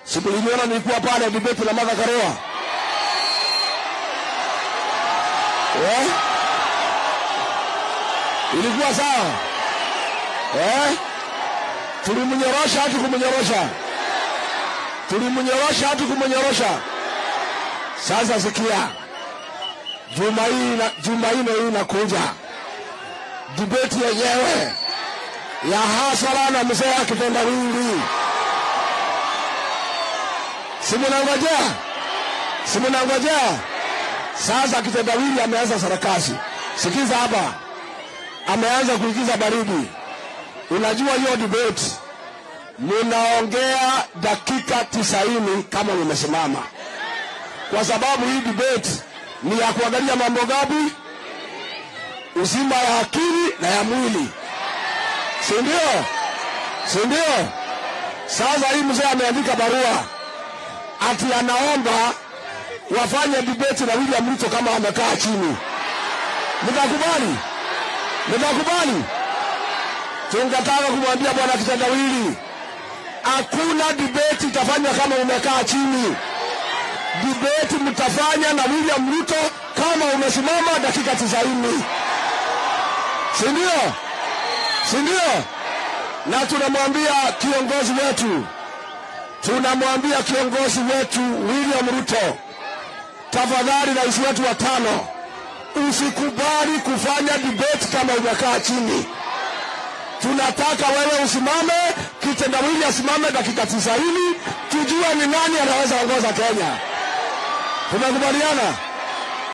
Sikuliniona nilikuwa pale debate na Martha Karua. Eh? Ilikuwa sawa? Eh? Tulimnyorosha hatu kumnyorosha. Tulimnyorosha hatu kumnyorosha. Sasa sikia. Juma hii na Jumanne hii inakuja. Debate yenyewe ya hasara na mzee akitendawili. Si mnangojea? Si mnangojea? Sasa kitendawili ameanza sarakasi. Sikiza hapa, ameanza kuigiza baridi. Unajua hiyo debate munaongea dakika tisaini kama mumesimama, kwa sababu hii debate ni ya kuangalia mambo gapi? Uzima ya akili na ya mwili, si ndio? Si ndio? Sasa hii mzee ameandika barua ati anaomba wafanye debate na William Ruto kama amekaa chini. Mtakubali? Mtakubali? Tungetaka kumwambia bwana kitendawili, hakuna debate itafanywa kama umekaa chini. Debate mtafanya na William Ruto kama umesimama dakika tisaini, si ndio? Si ndio? Na tunamwambia kiongozi wetu, tunamwambia kiongozi wetu William Ruto, tafadhali, rais wetu wa tano, usikubali kufanya debate kama umekaa chini. Tunataka wewe usimame, kitendawili asimame dakika tisaini, tujue ni nani anaweza ongoza Kenya. Tumekubaliana?